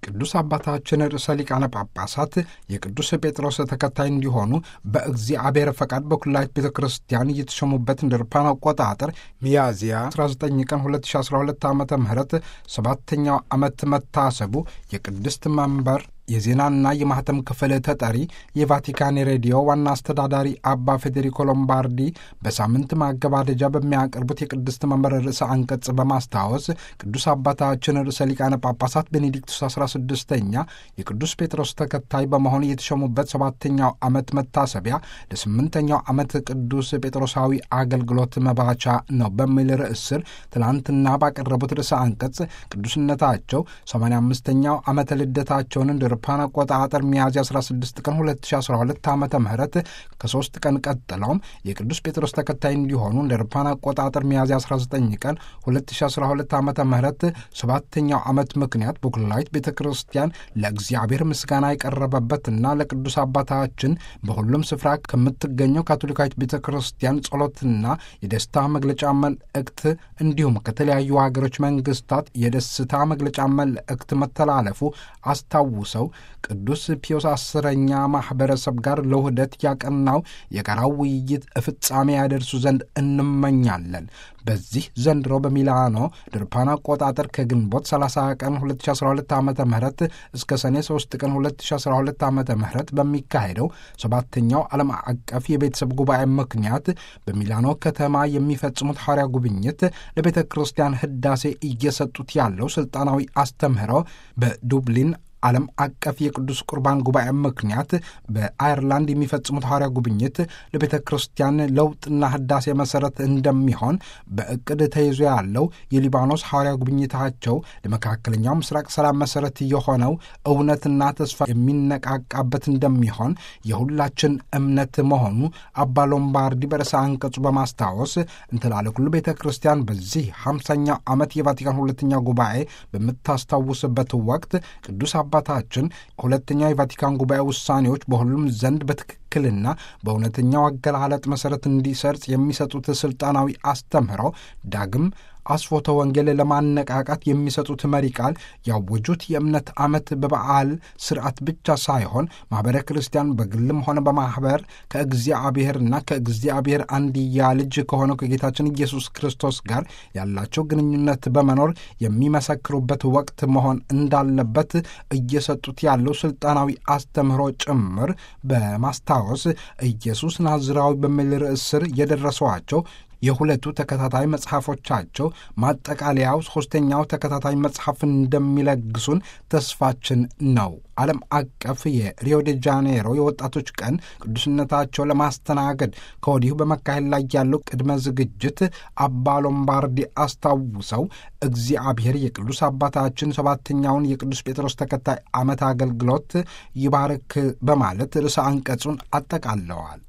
ቅዱስ አባታችን ርዕሰ ሊቃነ ጳጳሳት የቅዱስ ጴጥሮስ ተከታይ እንዲሆኑ በእግዚአብሔር ፈቃድ በኩላዊት ቤተ ክርስቲያን እየተሾሙበት እንደ አውሮፓውያን አቆጣጠር ሚያዝያ 19 ቀን 2012 ዓ ም ሰባተኛው ዓመት መታሰቡ የቅድስት መንበር የዜናና የማህተም ክፍል ተጠሪ የቫቲካን ሬዲዮ ዋና አስተዳዳሪ አባ ፌዴሪኮ ሎምባርዲ በሳምንት ማገባደጃ በሚያቀርቡት የቅድስት መንበር ርዕሰ አንቀጽ በማስታወስ ቅዱስ አባታችን ርዕሰ ሊቃነ ጳጳሳት ቤኔዲክቱስ 16ኛ የቅዱስ ጴጥሮስ ተከታይ በመሆን የተሾሙበት ሰባተኛው ዓመት መታሰቢያ ለስምንተኛው ዓመት ቅዱስ ጴጥሮሳዊ አገልግሎት መባቻ ነው በሚል ርዕስ ስር ትናንትና ባቀረቡት ርዕሰ አንቀጽ ቅዱስነታቸው 85ኛው ዓመተ ልደታቸውን እንደ አውሮፓውያን አቆጣጠር ሚያዝያ 16 ቀን 2012 ዓ ም ከሶስት ቀን ቀጥለውም የቅዱስ ጴጥሮስ ተከታይ እንዲሆኑ እንደ አውሮፓውያን አቆጣጠር ሚያዝያ 19 ቀን 2012 ዓ ም ሰባተኛው ዓመት ምክንያት በኩላዊት ቤተ ክርስቲያን ለእግዚአብሔር ምስጋና የቀረበበትና ለቅዱስ አባታችን በሁሉም ስፍራ ከምትገኘው ካቶሊካዊት ቤተ ክርስቲያን ጸሎትና የደስታ መግለጫ መልእክት እንዲሁም ከተለያዩ ሀገሮች መንግስታት የደስታ መግለጫ መልእክት መተላለፉ አስታውሰው ቅዱስ ፒዮስ አስረኛ ማኅበረሰብ ጋር ለውህደት ያቀናው የጋራው ውይይት ፍጻሜ ያደርሱ ዘንድ እንመኛለን። በዚህ ዘንድሮ በሚላኖ ድርፓን አቆጣጠር ከግንቦት 30 ቀን 2012 ዓ ም እስከ ሰኔ 3 ቀን 2012 ዓ ም በሚካሄደው ሰባተኛው ዓለም አቀፍ የቤተሰብ ጉባኤ ምክንያት በሚላኖ ከተማ የሚፈጽሙት ሐዋርያ ጉብኝት ለቤተ ክርስቲያን ህዳሴ እየሰጡት ያለው ሥልጣናዊ አስተምህሮ በዱብሊን ዓለም አቀፍ የቅዱስ ቁርባን ጉባኤ ምክንያት በአየርላንድ የሚፈጽሙት ሐዋርያ ጉብኝት ለቤተ ክርስቲያን ለውጥና ህዳሴ መሠረት እንደሚሆን በእቅድ ተይዞ ያለው የሊባኖስ ሐዋርያ ጉብኝታቸው ለመካከለኛው ምስራቅ ሰላም መሠረት የሆነው እውነትና ተስፋ የሚነቃቃበት እንደሚሆን የሁላችን እምነት መሆኑ አባ ሎምባርዲ በርዕሰ አንቀጹ በማስታወስ እንትላለ ሁሉ ቤተ ክርስቲያን በዚህ ሃምሳኛው ዓመት የቫቲካን ሁለተኛ ጉባኤ በምታስታውስበት ወቅት ቅዱስ አባታችን ሁለተኛው የቫቲካን ጉባኤ ውሳኔዎች በሁሉም ዘንድ በትክክልና በእውነተኛው አገላለጥ መሠረት እንዲሰርጽ የሚሰጡት ሥልጣናዊ አስተምህሮ ዳግም አስፎተ ወንጌል ለማነቃቃት የሚሰጡት መሪ ቃል ያወጁት የእምነት ዓመት በበዓል ስርዓት ብቻ ሳይሆን ማኅበረ ክርስቲያን በግልም ሆነ በማኅበር ከእግዚአብሔርና ከእግዚአብሔር አንድያ ልጅ ከሆነው ከጌታችን ኢየሱስ ክርስቶስ ጋር ያላቸው ግንኙነት በመኖር የሚመሰክሩበት ወቅት መሆን እንዳለበት እየሰጡት ያለው ሥልጣናዊ አስተምህሮ ጭምር በማስታወስ ኢየሱስ ናዝራዊ በሚል ርዕስ ስር የደረሰዋቸው የሁለቱ ተከታታይ መጽሐፎቻቸው ማጠቃለያው ሦስተኛው ተከታታይ መጽሐፍ እንደሚለግሱን ተስፋችን ነው። ዓለም አቀፍ የሪዮ ዴ ጃኔሮ የወጣቶች ቀን ቅዱስነታቸው ለማስተናገድ ከወዲሁ በመካሄድ ላይ ያለው ቅድመ ዝግጅት አባ ሎምባርዲ አስታውሰው እግዚአብሔር የቅዱስ አባታችን ሰባተኛውን የቅዱስ ጴጥሮስ ተከታይ ዓመት አገልግሎት ይባርክ በማለት ርዕሰ አንቀጹን አጠቃለዋል።